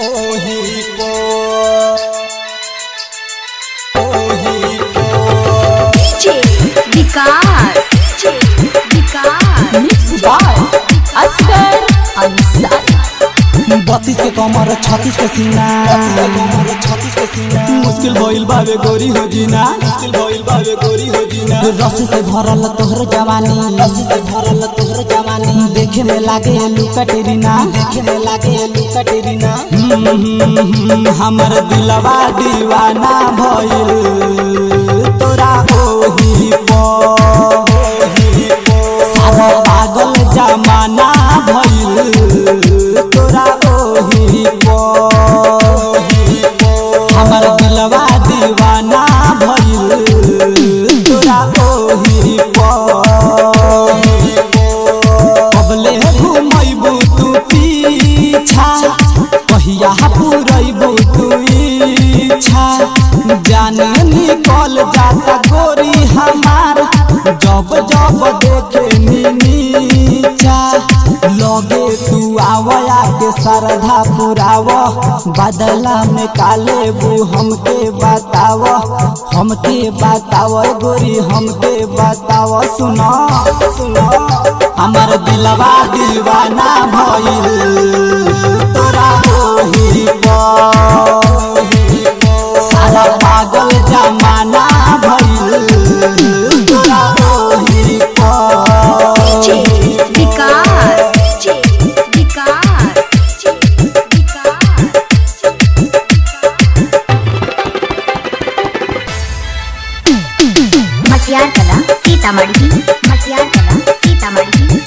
ओही को ओही को DJ Vikas DJ Vikas Mixed by Asghar Ansari. बत्तीस के कमर छत्तीस के सीना छत्तीस के सीना मुश्किल भइल बावे गोरी हो जीना मुश्किल भइल बावे गोरी हो जीना रस से भरल तोहर जवानी रस से भरल तोहर जवानी देखे में लागे लुका टेरीना देखे में लागे लुका टेरीना हमर दिलवा दीवाना भइल तोरा ओही पो ओही पो सारा पागल जमाना भइल तोरा ओही पो हमर दिलवा दीवाना भइल तोरा ओही पो कबले घुमैबू तू पीछा कहिया पुरैबू तू इच्छा जान निकल जाता गोरी हमार जब जब देखे नीचा लगे तू आवया के श्रद्धा पुराव बदला में काले बू हमके बताव हमके बताव गोरी हमके बताव सुनो सुनो हमर दिलवा दीवाना भइल तोरा ओही पो सारा पागल जमाना भइल तोरा ओही पो DJ विकास DJ विकास DJ विकास मटियार कला सीतामढ़ी मटियार कला सीतामढ़ी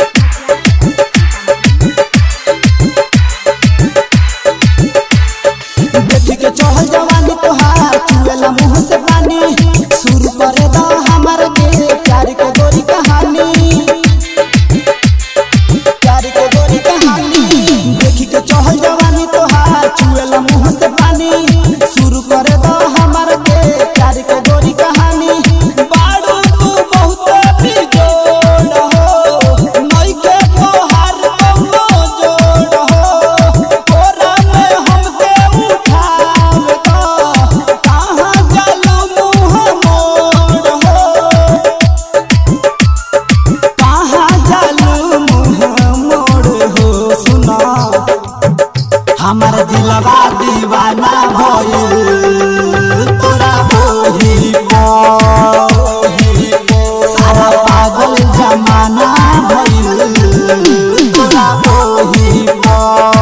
देखी के चढ़ल जवानी तोहार चुएला मुंह से पानी शुरू करे दा हमर के प्यार के गोरी कहानी प्यार के गोरी कहानी देखी के चढ़ल जवानी तोहार चुएला मुंह से पानी शुरू करे दा हमर के प्यार के गोरी कहानी बाड़ू तू बहुत बिजोड़ हो नइखे तोहार कौनो जोड़ हो तोरा में हमके उठाव तो कहाँ जालू मुँह मोड़ हो कहाँ जालू मुँह मोड़ हो सुना हमर दिलवा दीवाना भइल तोरा ओही पो सारा पागल जमाना भइल तोरा ओही पो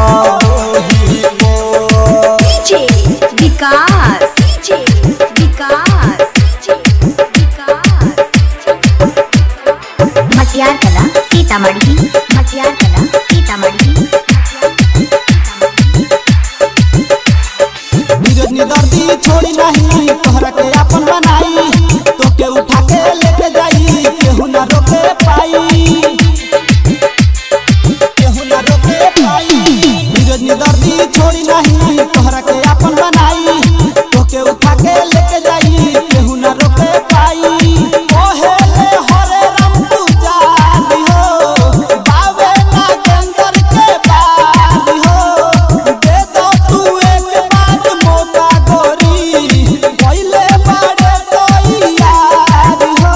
DJ विकास DJ विकास DJ विकास मटियार कला सीतामढ़ी मटियार कला सीतामढ़ी नीरज निदर्दी छोड़ी नहीं तोहरा के अपन बनाई तोके उठा के लेके जाई केहू ना रोके पाई केहू ना रोके पाई नीरज निदर्दी छोड़ी नहीं तोहरा के अपन बनाई तोके उठा के लेके जाई केहू ना रोके पाई ओहे ले हरे राम तू जानी हो बावे ना गंदर के बानी हो दे दो तू एक बार मौका गोरी पहले बारे तो यार हो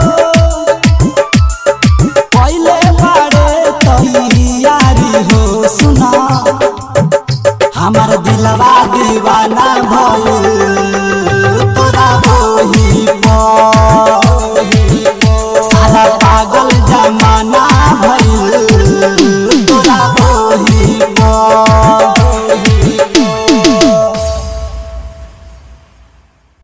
पहले बारे तो यारी हो सुना हमर दिलवा दीवाना भइल तोरा ओही पो सारा पागल जमाना